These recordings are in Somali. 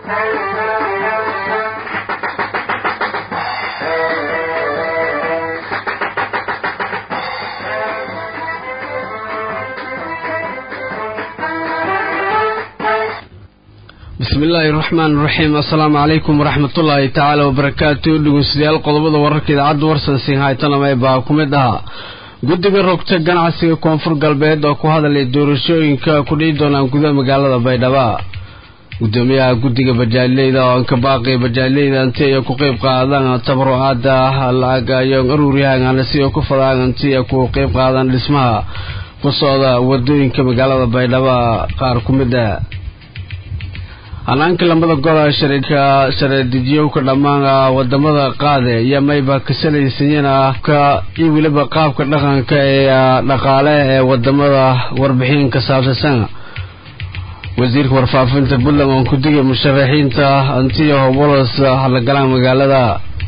bismi illaahi raxmaan raxiim assalaamu calaykum waraxmatullaahi tacaala wabarakaatu dhegeystayaal qodobada wararka idaacadda warsansin haytanamay baa ku mid ahaa guddiga rogta ganacsiga koonfur galbeed oo ku hadalay doorashooyinka ku dhici doonaan gudaha magaalada baydhabo gudoomiyaha guddiga bajaajleyda oo anka baaqi bajaajleyda anti ay ku qeyb qaadaan tabarucaada lacag ayo aruuryahan si ay ku fadaan anti ay ku qeyb qaadaan dhismaha ku socda wadooyinka magaalada baydhabo qaar ku mid ah hanaanka lambada gola sharika shareedijiyowka dhammaan wadamada qaade iyo mayba kasalaysanyiin ka iyo weliba qaabka dhaqanka ee dhaqaale ee wadamada warbixin ka saabsasan wasiirka warfaafinta puntland oo ku digay musharaxiinta antiyo hobolos halagalaan magaalada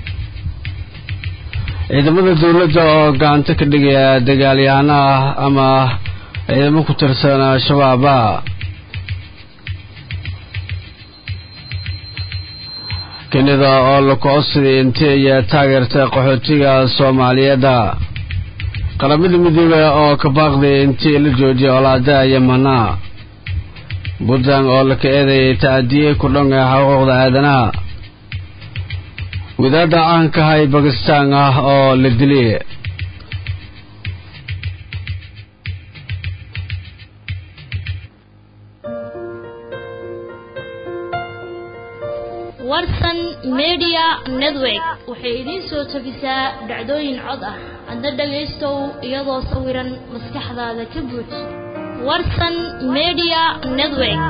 ciidamada dowladda oo gacanta ka dhigaya dagaalyahanaha ama ciidamo ku tirsan al-shabaaba kenida oo la kocodsaday intay ayaa taageertay qaxootiga soomaaliyeedda qaramada midoobe oo ka baaqday intii la joojiyay olaada yamana puntland oo la ka eedayay tacadiye ku dhanka xuquuqda aadanaha wadaadda caankahay bakistaan ah oo la dilay warsan media network waxay idiin soo tabisaa dhacdooyin cod ah adna dhagaystow iyadoo sawiran maskaxdaada ka buuj warsan media network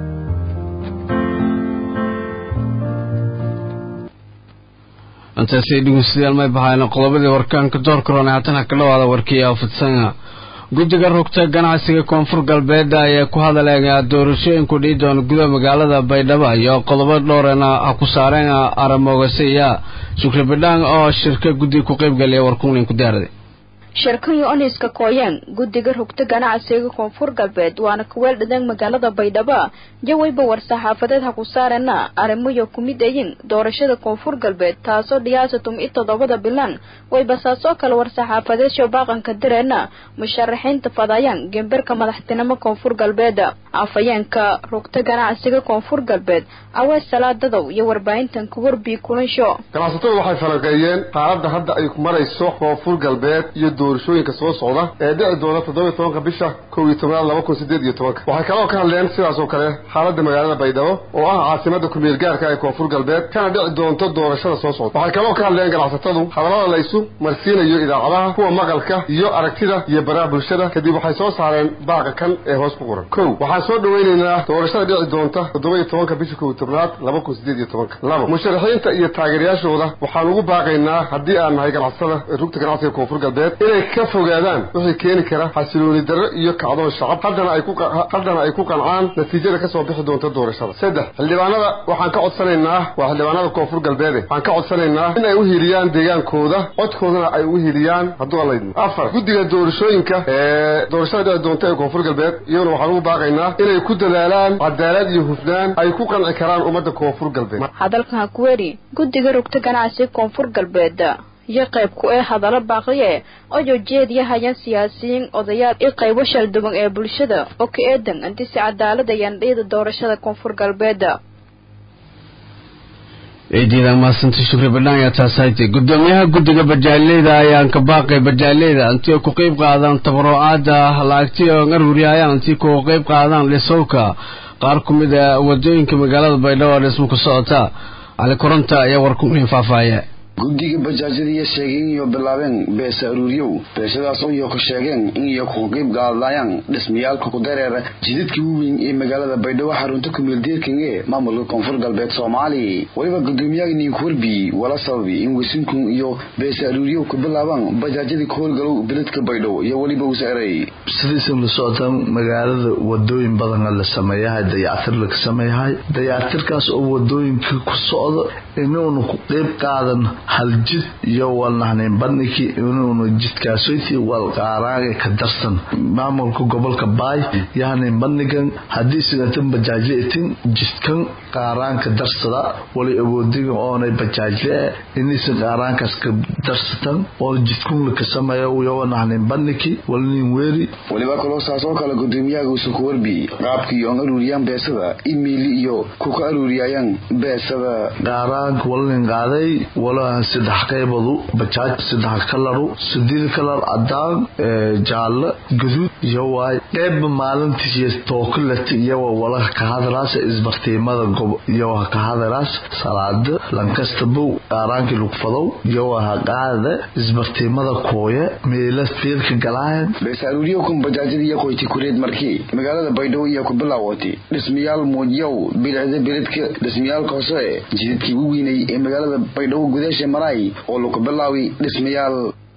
intaasay dhegeystayaal may bahayna qodobadii warkaanka doorka roona haatan ha ka dhawaada warkii aafidsan guddiga rugta ganacsiga koonfur galbeed ayaa ku hadaleen doorashooyinku dhici doona gudaha magaalada baydhabo iyo qodobo dhowrena ha ku saareen aramogasiya shukri bidhaan oo shirka guddiga ku qaybgaliya warkunin ku diyaaraday shirkayo oniska kooyaan guddiga rugta ganacsiga koonfur galbeed waana kuweel dhadeen magaalada baydhabo jawayba war-saxaafadeed ha ku saarena arrimoyo ku mid ayin doorashada koonfur galbeed taasoo dhiyaasatum i toddobada bilan wayba saasoo kale war-saxaafadeed showbaaqanka direena musharaxiinta fadayaan gemberka madaxtinimo koonfur galbeed afayeenka rugta ganacsiga koonfur galbeed awees salaadadow iyo warbaahintan ku warbii kulansho ganacsatadu waxay falanqeeyeen xaaladda hadda ay marayso koonfur galbeed iyo doorashooyinka soo socda ee dhici doona toddoba iyo tobanka bisha kow iyo tobnaad laba kun sideed iyo tobanka waxay kaloo ka hadleen sidaas oo kale xaaladda magaalada baydhabo oo ah caasimada kumeel gaarka ee koonfur galbeed kana dhici doonto doorashada soo socda waxay kaloo ka hadleen ganacsatadu hadallada la isu marsiinayo idaacadaha kuwa maqalka iyo aragtida iyo baraha bulshada kadib waxay soo saareen baaqa kan ee hoos ku qoran kow waxaan soo dhawaynaynaa doorashada dhici doonta toddoba iyo tobanka bisha kow iyo tobnaad laba kun sideed iyo tobanka labo musharaxiinta iyo taageerayaashooda waxaan ugu baaqaynaa haddii aan nahay ganacsatada rugta ganacsiga koonfur galbeed inay ka fogaadaan wixii keeni kara xasilooni darro iyo kacdoon shacab haddana ay ku haddana ay ku qancaan natiijada ka soo bixi doonta doorashada saddex xildhibaanada waxaan ka codsanaynaa waa xildhibaanada koonfur galbeede waxaan ka codsanaynaa in ay u hiiliyaan deegaankooda codkoodana ay u hiiliyaan hadduu alla idmo afar guddiga doorashooyinka ee doorashada dhici doonta ee koonfur galbeed iyaguna waxaan ugu baaqaynaa inay ku dadaalaan cadaalad iyo hufnaan ay ku qanci karaan ummadda koonfur galbeed hadalkan ha ku weri guddiga rugta ganacsiga koonfur galbeed iyo qayb ku ee hadallo baaqiye oo joojeediyahayaan siyaasiyiin odayaal iyo qaybo shalduwan ee bulshada oo ka eedan inti si cadaalad ayaan dhiyada doorashada koonfur galbeed ciidiida maasanta shukri badhaan ayaa taasaytay gudoomiyaha guddiga bajaajleyda ayaan ka baaqay bajaajleyda intii ku qeyb qaadaan tabarucaada lacagti oo aruuriyayaan intii ku qeyb qaadaan dhisowka qaar ku mid a wadooyinka magaalada baydhabo dhismo ku socota cali koronta ayaa warkunin faahfaahaya guddiga bajaajyadiiyo sheegeen iyo bilaabeen beesa aruuriyow beeshadaas oo iyo ku sheegeen in iyo ku qayb qaadayaan dhismayaalka ku dareera jidadka waaweyn ee magaalada baydhabo xarunta kumeeldeerkan ee maamulka koonfur galbeed soomaali weliba gudoomiyaha ninkuwarbi wala sababi in wasinkun iyo beesa aruuriyow ku bilaabaan bajaajyadii ka howlgalow beledka baydhabo iyo weliba wasaaray sidiisa la socota magaalada wadooyin badana la sameeyahay dayactir laga sameeyahay dayactirkaas oo wadooyinka ku socda inuunu ku qeyb qaadan hal jid iyo walnahnayn bandhigii inuunu jidkaasoyti wal qaaraaga ka darsan maamulka gobolka baay yahnayn bandhigan haddii sigatan bajaajle itin jidkan qaaraanka darsada wali awoodiga oonay bajaajle inaysan qaaraankaas ka darsatan oo jidkunla ka sameeya uyawa nahnayn bandhigi walnin weeri waliba kaloo saas oo kale gudoomiyaha uusan ku warbiyey qaabkii oon aruuriyaan beesada imiili iyo ku ka aruuriyayaan beesada qaaraanka walnin qaaday walaha saddex qaybadu bajaaj saddex kalaru sideed kalar cadaan jaalle gaduud iyo waay qeybba maalintii tookaleta iyawa walaha ka hadalaas isbartiimada iyowaha ka hadalaas salaada lankastabow qaaraankii lugfadow iyowaha qaada isbartiimada kooye meela fiilka galaayan bees aruuriyo kun bajaajada iyo qoyti kureed markii magaalada baydhabo iyo ku bilaawatay dhismayaal muujiyow bilicda beledka dhismayaalka hoose jidadkii ugu weynay ee magaalada baydhabo gudaasha maraay oo lagu bilaawi dhismayaal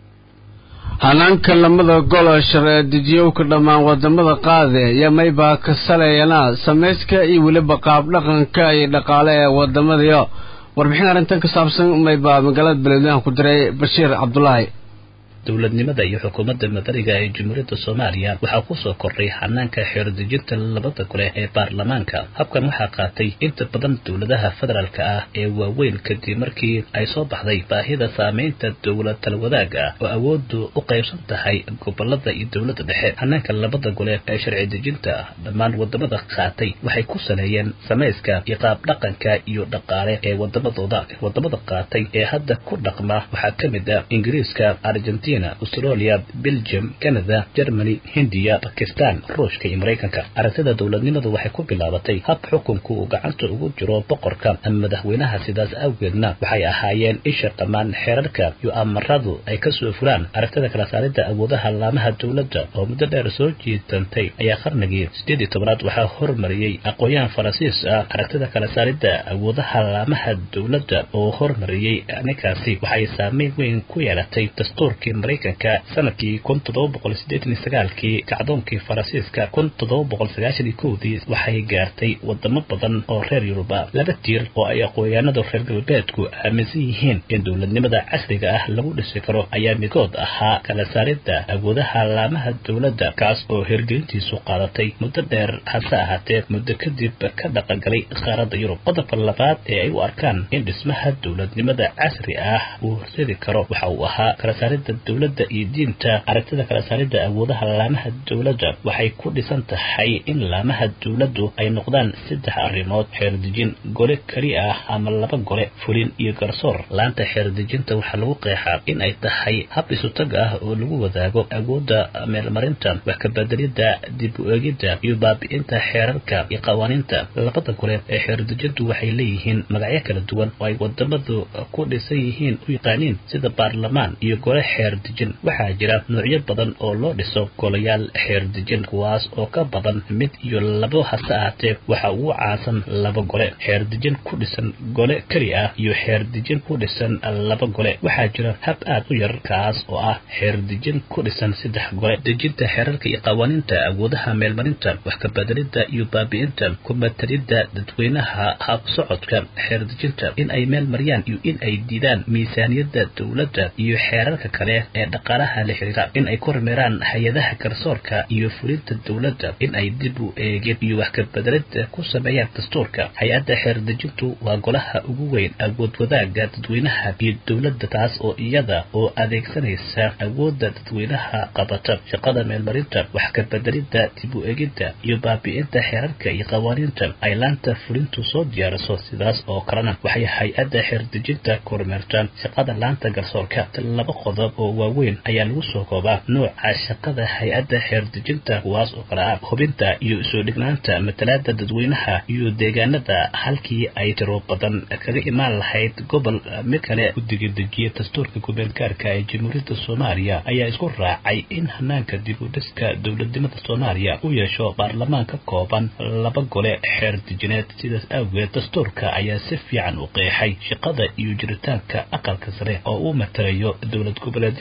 hanaanka lamada golo sharci-dejiyowka dhammaan wadamada qaade iyo maybaa ka saleeyana samayska iyo weliba qaab dhaqanka iyo dhaqaale ee wadamadayo warbixin arrintan ka saabsan maybaa magaalada beledweynaha ku diray bashiir cabdulaahi dowladnimada iyo xukuumadda madaniga ee jamhuuriyadda soomaaliya waxaa kusoo kordhay xanaanka xeerdejinta labada gole ee baarlamaanka habkan waxaa qaatay inta badan dowladaha federaalka ah ee waaweyn kadib markii ay soo baxday baahida saameynta dowlad talwadaaga ah oo awooddu u qaybsan tahay gobolada iyo dowladda dhexe xanaanka labada gole ee sharci dejinta dhammaan wadamada qaatay waxay ku saleeyeen samayska iyo qaab dhaqanka iyo dhaqaale ee wadamadooda wadamada qaatay ee hadda ku dhaqma waxaa ka mid ah ingiriiska argentina australia belgium canada germany hindiya bakistan ruushka iyo maraykanka aragtida dowladnimadu waxay ku bilaabatay hab xukunku uu gacanta ugu jiro boqorka ama madaxweynaha sidaas awgeedna waxay ahaayeen isha dhammaan xeerarka iyo amaradu ay kasoo fulaan aragtida kala saaridda awoodaha laamaha dowladda oo muddo dheer soo jiitantay ayaa qarnigii sideed iyo tobanaad waxaa hormariyey aqoon-yahan faransiis ah aragtida kala saaridda awoodaha laamaha dowladda oo hormariyey ninkaasi waxay saameyn weyn ku yeelatay dastuurkii maraykanka sanadkii kun toddoba boqol sideetan iyo sagaalkii kacdoonkii faransiiska kun toddoba boqol sagaashan iyo kowdii waxay gaartay wadamo badan oo reer yuruba laba tiir oo ay aqoonyahanada reer galbeedku aaminsan yihiin in dowladnimada casriga ah lagu dhisi karo ayaa midkood ahaa kala saaridda awoodaha laamaha dowladda kaas oo hirgelintiisu qaadatay muddo dheer hase ahaatee muddo kadib ka dhaqangalay qaaradda yurub qodobka labaad ee ay u arkaan in dhismaha dowladnimada casri ah uu horseedi karo waxa uu ahaa kala saaridda dowladda iyo diinta aragtida kala saaridda awoodaha laamaha dowladda waxay ku dhisan tahay in laamaha dowladdu ay noqdaan saddex arrimood xeerdejin gole keli ah ama laba gole fulin iyo garsoor laanta xeerdejinta waxaa lagu qeexaa in ay tahay hab isutag ah oo lagu wadaago awoodda meelmarinta wax kabedelidda dib u eegidda iyo baabi'inta xeerarka iyo qawaaniinta labada gole ee xeerdejintu waxay leeyihiin magacyo kala duwan oo ay wadamadu ku dhisan yihiin u yaqaaniin sida baarlamaan iyo gole xeer dejin waxaa jira noocyo badan oo loo dhiso golayaal xeer dejin kuwaas oo ka badan mid iyo labo hase ahaatee waxa ugu caansan laba gole xeer dejin ku dhisan gole keli ah iyo xeer dejin ku dhisan laba gole waxaa jira hab aad u yar kaas oo ah xeer dejin ku dhisan saddex gole dejinta xeerarka iyo qawaaniinta awoodaha meelmarinta wax kabedelidda iyo baabi'inta kumatalidda dadweynaha hab socodka xeer dejinta in ay meel mariyaan iyo in ay diidaan miisaaniyadda dowladda iyo xeerarka kale ee dhaqaalaha la xiriira in ay ku hormeeraan hay-adaha garsoorka iyo fulinta dowladda in ay dib u eegeen iyo wax kabedelida ku sameeyaan dastuurka hay-adda xeerdejintu waa golaha ugu weyn awood wadaaga dadweynaha iyo dowladda taas oo iyada oo adeegsanaysa awoodda dadweynaha qabata shaqada meelmarinta wax kabedelidda dib u eegidda iyo baabi'inta xeerarka iyo qawaaniinta ay laanta fulintu soo diyaariso sidaas oo kalena waxay hay-adda xeerdejinta ku hormeertaan shaqada laanta garsoorka laba qodob oo waaweyn ayaa lagu soo koobaa nooca shaqada hay-adda xeerdejinta kuwaas oo kale ah hubinta iyo isoo dhignaanta matalaada dadweynaha iyo deegaanada halkii ay tiro badan kaga imaan lahayd gobol mid kale guddiga dejiya dastuurka gobeenkaarka ee jamhuuriyadda soomaaliya ayaa isku raacay in hanaanka dib u dhiska dowladnimada soomaaliya u yeesho baarlamaan ka kooban laba gole xeer dejineed sidaas awgeed dastuurka ayaa si fiican u qeexay shaqada iyo jiritaanka aqalka sare oo uu matalayo dowlad goboleedyada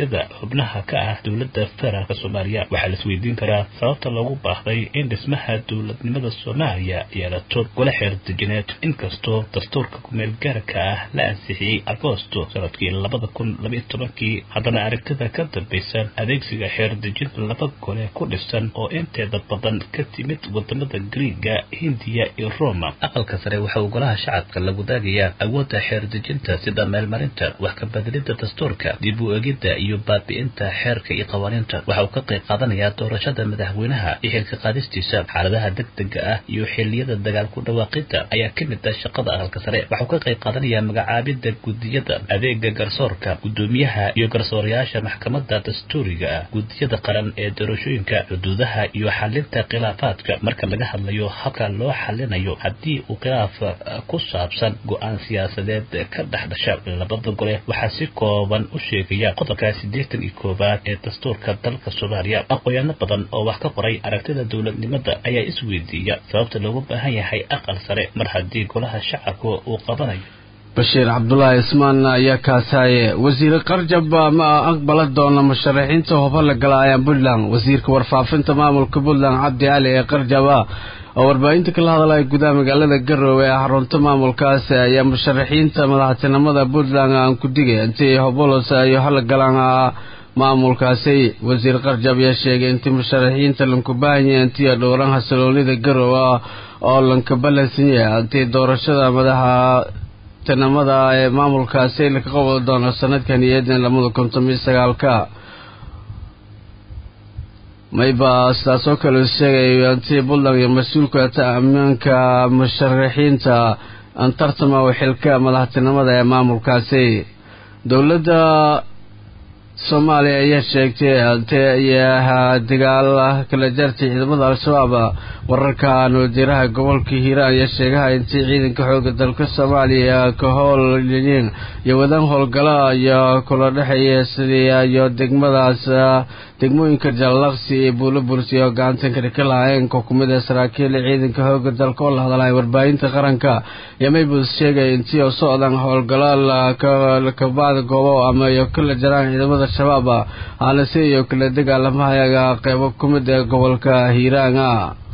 goboleedyada xubnaha ka ah dowladda federaalk soomaaliya waxaa la isweydiin karaa sababta loogu baahday in dhismaha dowladnimada soomaaliya yeelato gole xeerdejineed inkastoo dastuurka kumeel gaarka ah la ansixiyey agoosto sanadkii labada kun labaiyo tobankii haddana aragtida ka dambaysa adeegsiga xeerdejinta laba gole ku dhisan oo inteeda badan ka timid wadamada griiga hindiya iyo roma aqalka sare waxa uu golaha shacabka la wadaagayaa awoodda xeerdejinta sida meelmarinta wax ka bedelidda dastuurka dib u egidda iyo baabi'inta xeerka iyo qawaaniinta waxa uu ka qayb qaadanayaa doorashada madaxweynaha iyo xilka qaadistiisa xaaladaha degdega ah iyo xiliyada dagaal ku dhawaaqida ayaa ka mid ah shaqada aqalka sare waxauu ka qayb qaadanayaa magacaabidda gudiyada adeega garsoorka gudoomiyaha iyo garsoorayaasha maxkamadda dastuuriga ah gudiyada qaran ee doorashooyinka xuduudaha iyo xalinta khilaafaadka marka laga hadlayo habka loo xalinayo haddii uu khilaaf ku saabsan go-aan siyaasadeed ka dhex dhasha labada gole waxaa si kooban u sheegaya qodobka siddeetan iyo koowaad ee dastuurka dalka soomaaliya aqoyaano badan oo wax ka qoray aragtida dowladnimada ayaa isweydiiya sababta loogu baahan yahay aqal sare mar haddii golaha shacabka uu qabanayo bashiir cabdulaahi ismaan ayaa kaasaaye wasiire qarjab ma aqbala doona musharaxiinta hoba la galaayaan puntland wasiirka warfaafinta maamulka puntland cabdi cali ee qarjaba oo warbaahinta kala hadlaya gudaha magaalada garowe ee xarunta maamulkaasi ayaa musharaxiinta madaxtinimada puntland aan ku digay intii hobolos ay hala galaan maamulkaasi wasiir qarjab ayaa sheegay intii musharaxiinta lankubahanya intii dhowran hasaloonida garowe oo lankabalansan yahay intii doorashada madaxa tinimada ee maamulkaasi laka qabadi doono sanadkan iyo eedan lamada konton iyo sagaalka mayba sidaas oo kale sheegay antii puntland iyo mas-uulka ammaanka musharaxiinta antartama xilka madaxtinimada ee maamulkaasi dowladda soomaaliya ayaa sheegtay antee iyo dagaal kala jartay ciidamada al-shabaab wararka nuudiraha gobolka hiiraan ayaa sheegaha intii ciidanka xooga dalka soomaaliya ka howlyiin iyo wadaan howlgala iyo kula dhexeeya sidii iyo degmadaas degmooyinka jallaqsi iyo buulo bursi oo gacantan kadhika lahaayeen ko kumid ee saraakiil ciidanka xooga dalka oo la hadlaya warbaahinta qaranka iyo maybus sheegay intii oo socdaan howlgalaal kabacda goobo ama iyo kala jaraan ciidamada shabaab aanase iyo kala dagaalamahayaga qeybo ku mid ee gobolka hiiraanga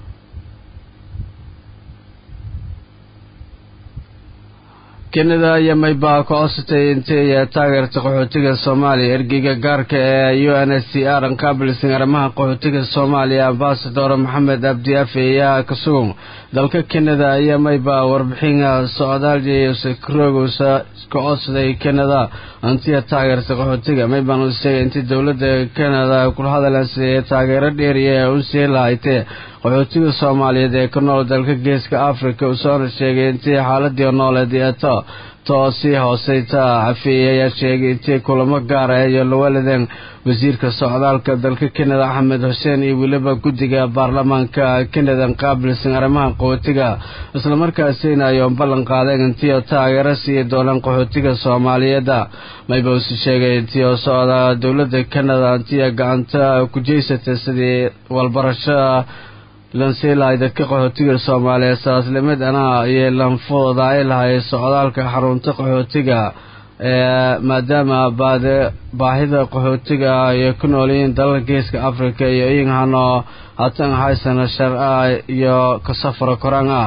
kenada iyo mayba ka codsatay intay taageerta qaxootiga soomaaliya ergeyga gaarka ee u n s c r anqaabilsan arrimaha qaxootiga soomaaliya ambasador maxamed abdi afe ayaa ka sugan dalka kenada iyo mayba warbixin socdaalskrogsa ka codsaday kenada intii taageerta qaxootiga mayban u sheegay intii dowladda kenada kula hadalasi taageero dheeriya u sii lahaytee qaxootiga soomaaliyeed ee ka nool dalka geeska africa usoona sheegay intii xaaladii nooleed eeto too sii hooseyta cafeeye ayaa sheegay intii kulamo gaara iyo lawaladan wasiirka socdaalka dalka kenada axmed xuseen iyo weliba guddiga baarlamaanka kenada qaabilsan arrimaha qaxootiga islamarkaasina ay ballan qaadeen intii oo taageero siiyi doonaan qaxootiga soomaaliyeed maybausi sheegay intii oo socda dowladda kenada intii gacanta ku jeysatay sidii walbarasho lansii lahay dadka qaxootiga soomaaliyeed saaslimid anaa iyo lanfooda ay lahay socdaalka xarunta qaxootiga ee maadaama baade baahida qaxootiga ay ku noolyihiin dalalka geeska africa iyo iyagahano hatan haysana sharca iyo ka safara koranga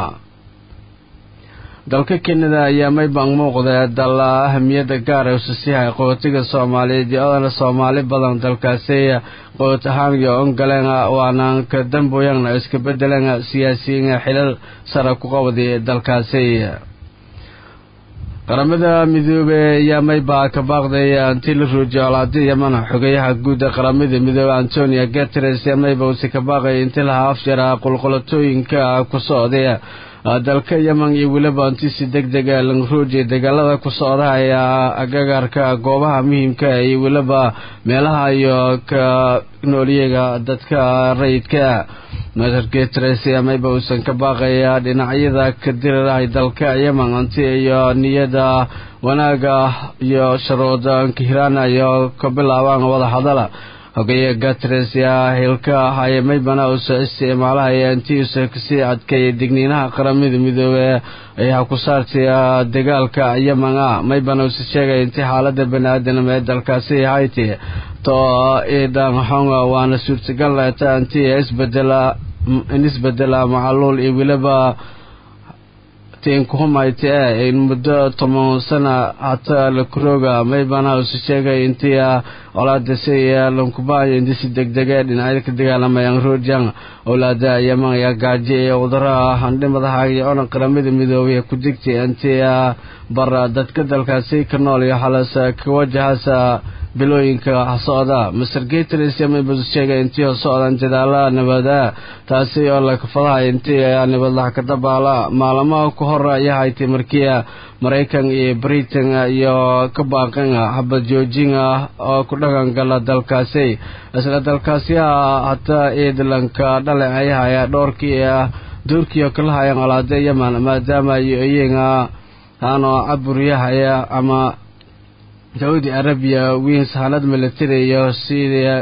dalka kenada ayaa mayban muuqda dal ahamiyada gaar ee usasiihay qaxootiga soomaaliyeed iyo odana soomaali badan dalkaasi qoot ahaan iyo ongaleen waana ka damboyan iska bedeleen siyaasiyiin xilal sare ku qabday dalkaasi qaramada midoobe ayaa mayba ka baaqday intii la ruujiyo olaadi yaman xogeyaha guud ee qaramada midoobe antonio guteres mayba usi ka baaqay intii lahaa afjara qulqulatooyinka ku socday dalka yeman iyo weliba intii si deg dega lanruuji dagaalada ku socda ayaa agagaarka goobaha muhiimka iyo weliba meelaha iyo ka noolyaga dadka rayidka mater guteres mayba uusan ka baaqaya dhinacyada ka dirirahay dalka yeman inti iyo niyada wanaaga iyo sharuuda nkihiraan iyo ka bilaabaan wada hadala hogeeye gatres yaa hilka ahaye maybana uusa isticmaalahaya intiiusa kasii adkeeyay digniinaha qaramada midoobe ayaa ku saartay dagaalka yeman a maybana uusa sheegaya intii xaalada bani aadanima ee dalkaasi hayti to idan xonga waana suurtagal ta intii isbedela in isbedela macaluul iyo weliba tinkuhumayte in muddo toban sana hata la kurooga maybana usu sheegay intii olaadasi lankubaayo indisi degdege dhinacyada ka dagaalamayaan roojang owlaada yaman ayaa gaajo iyo cuduraha handhimadaha iyo onan qaramada midoobay ku digtay intii bara dadka dalkaasi ka nool iyo halas ka wajahasa bilooyinka socda master gatres mayba sheegay intii socdaan jadaala nabada taasi oo lakafadaha intii nabadlax ka dabaala maalamaha ku hor ayaa haytay markii maraykan iyo britain iyo ka baaqan xabad joojin ah oo ku dhaqan gala dalkaasi isla dalkaasi hataa iidlanka dhale ay haya dhowrkii doorkii oo kala hayaan olaada yaman maadaama iyo iyaga haano caburyahaya ama saudi arabiya wiin sahanad military iyo sidii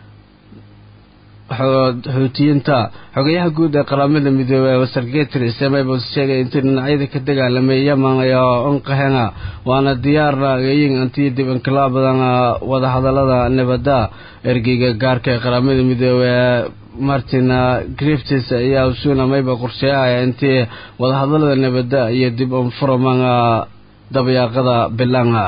xuutiyiinta xogayaha guud ee qaramada midoobey wasargetris maybus sheegay intii dhinacyada ka dagaalamay yaman iyo unqahena waana diyaarna eyin intii dib inkilaa badan wadahadalada nabada ergeyga gaarka ee qaramada midoobey martin griftis ayaa usuna mayba qorsheeyahaya intii wadahadalada nabada iyo dib unfuraman dabyaaqada bilanga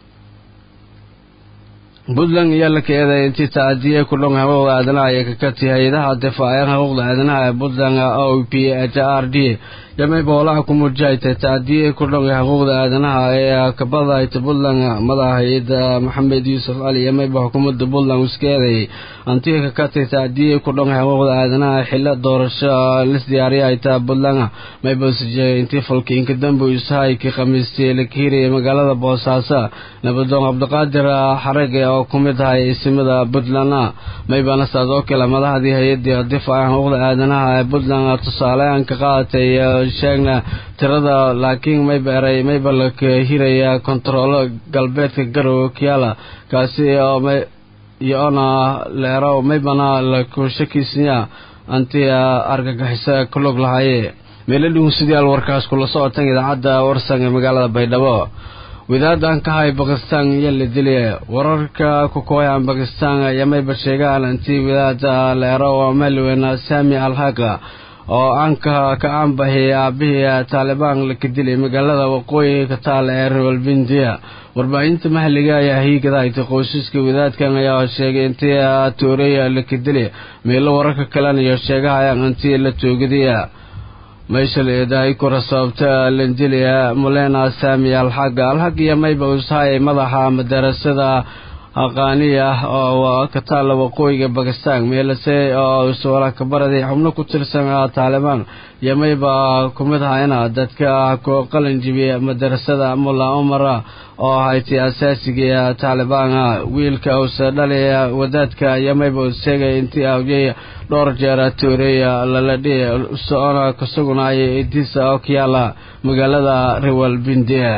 puntland ayaa la keeday intii taadiye ku dhon xuquuqda aadanaha ee kakati hay-adaha difaacan xuquuqda aadanaha ee puntland o p h r d yamay boolaha ku muujahaytay taadiye ku dhon xuquuqda aadanaha ee kabadahayta puntland madaxa hay-ada maxamed yuusuf cali yamayba xukuumadda puntland iskeeday antii kakatay taadiye ku dhon xuquuqda aadanaha xilo doorasho lis diyaariyahayta puntland mayba sijegay intii falkiinka dambe ishayki khamiistay la kiiraya magaalada boosaaso nabadoon cabdiqaadir xarage oo ku mid ahay isimada puntland maybana saas oo kale madaxdii hay-adii difaaca xuquuqda aadanaha ee puntland tusaalean ka qaadatay sheegna tirada laakiin mayba eray mayba la hiraya kontaroolo galbeedka garowe kiala kaasi oo iyo ona leero maybana la kushakiisnya anti argagixisa ku log lahaye meelo dhugunsidayaal warkaas kula socotan idaacadda warsan ee magaalada baydhabo wadaadan ka hay bakistan iyo la dilay wararka ku kooyaan bakistan yamayba sheegaan intii wadaada leero oo malweyna sami alhaqa oo aanka ka aanbahiyay aabihii taalibaan laka dilay magaalada waqooyiga ka taal ee rawalbindiya warbaahinta mahaliga ayaa hiigada haytay qoysaska wadaadkan ayaa sheegay intii tooreya laka dilay meelo wararka kalena iyo sheegahayaan intii la toogadiya meeshal eedahay kura sababta lanjiliya mulena sami alxaga alxag iyo mayba usahay madaxa madarasada aqaaniya oo ka taalla waqooyiga bakistan meelase oo suwala kabaraday xubno ku tirsan taalibaan iyo mayba ku mid ahayna dadka ku qalin jibiya madarasada mulla umara oo haytay asaasiga taalibaan wiilka uuse dhalaya wadaadka iyo mayba sheegay intii awjay dhowr jeer tooreeya lala dhihi socona kasugunaya idisa oo ka yaala magaalada rawalbindia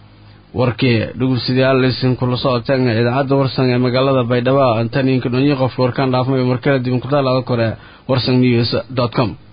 warkii dhugursidayaal isinkula socoteen idaacadda warsan ee magaalada baydhabo antaniinka dhonyi qofka warkaan dhaafmay markale dib inkudaalada kore warsan news com